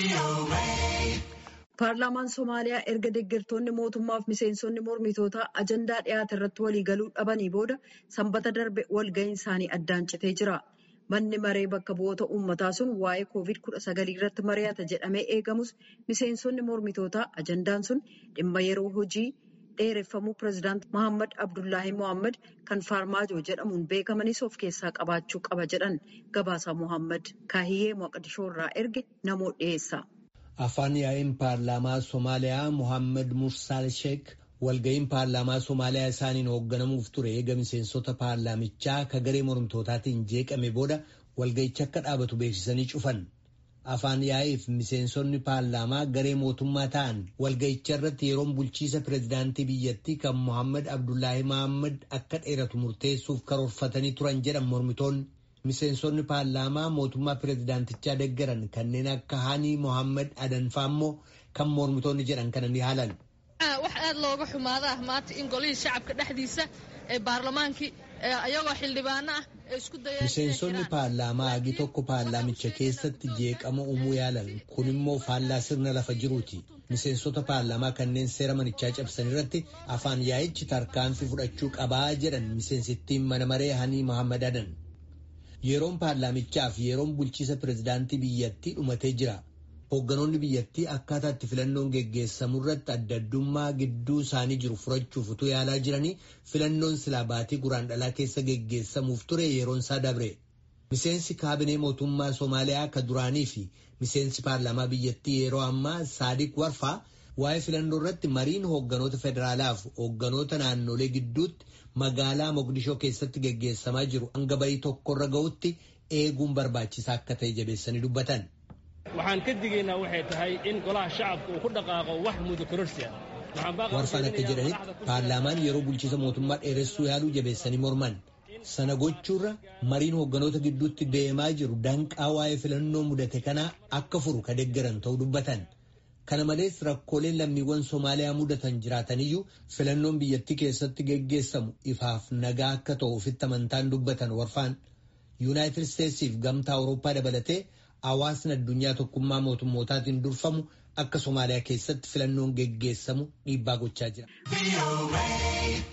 Paarlaamaan Somaaliyaa erga deeggartoonni mootummaaf miseensonni mormitootaa ajandaa dhiyaate irratti waliigaluu dhabanii booda sanbata darbe walga'iin isaanii addaan citee jira. Manni maree bakka bu'oota uummataa sun waa'ee COVID-19 irratti mari'ata jedhamee eegamus miseensonni mormitootaa ajandaan sun dhimma yeroo hojii dheereffamuu pireezidaant Mohaammed Abdullaahi Mohaammed kan Faarmaajoo jedhamuun beekamanis of keessaa qabaachuu qaba jedhan gabaasaa Mohaammed Kaahiyyee Moqdishoo irraa erge namoo dhiyeessa. Afaan yaa'ii paarlaamaa Somaaliyaa Mohaammed Mursaal Sheek walga'iin paarlaamaa Somaaliyaa isaaniin hoogganamuuf ture eega miseensota paarlaamichaa ka garee mormitootaatiin jeeqame booda walga'icha akka dhaabatu beeksisanii cufan. Afaan yaa'iif miseensonni paarlaamaa garee mootummaa ta'an walga'icha irratti yeroon bulchiisa pireezidaantii biyyattii kan Mohaammed Abdullaahi Mohaammed akka dheeratu murteessuuf karoorfatanii turan jedhan mormitoonni. Miseensonni paarlaamaa mootummaa pireezidaantichaa deeggaran kanneen akka Haanii Mohaammed Adanfaa immoo kan mormitoonni jedhan kana ni haalan. wax aad looga xumaada ah maanta in golihii shacabka dhexdiisa ee baarlamaankii ayagoo xildhibaano ah ee isku dayeen Miseensonni paarlaamaa hagi tokko paarlaamicha keessatti jeeqama uumuu yaalan kun immoo faallaa sirna lafa jiruuti. Miseensota paarlaamaa kanneen seera manichaa cabsan irratti afaan yaa'ichi tarkaanfii fudhachuu qabaa jedhan miseensittiin mana maree Hanii Mohaammed Adan. Yeroon paarlaamichaa fi yeroon bulchiisa pireezidaantii biyyattii dhumatee jira. Hoogganoonni biyyattii akkaataa itti filannoon geggeessamu irratti adda addummaa gidduu isaanii jiru furachuuf utuu yaalaa jiranii filannoon silaa baatii guraandhalaa keessa geggeessamuuf ture yeroon isaa dabre. Miseensi kaabinee mootummaa Somaaliyaa ka duraanii fi miseensi paarlaamaa biyyattii yeroo ammaa Saadiq Warfaa waa'ee filannoo irratti mariin hoogganoota federaalaa fi hoogganoota naannolee gidduutti magaalaa Mogadishoo keessatti geggeessamaa jiru hanga bayii tokkorra ga'utti eeguun barbaachisaa akka ta'e jabeessanii dubbatan. waxaan ka digaynaa waxay tahay in golaha shacabka uu ku dhaqaaqo wax muddo kororsi ah Warfaan akka jedhanitti paarlaamaan yeroo bulchiisa mootummaa dheeressuu yaaluu jabeessanii morman. Sana gochuurra mariin hoogganoota gidduutti deemaa jiru danqaa waa'ee filannoo mudate kanaa akka furu ka deeggaran ta'uu dubbatan. Kana malees rakkooleen lammiiwwan Somaaliyaa mudatan jiraataniyyuu filannoon biyyattii keessatti geggeessamu ifaaf nagaa akka ta'u ofitti amantaan dubbatan warfaan. Yuunaayitid Isteetsiif gamtaa Awurooppaa dabalatee hawaasni addunyaa tokkummaa mootummootaatiin durfamu akka Somaaliyaa keessatti filannoon geggeessamu dhiibbaa gochaa jira.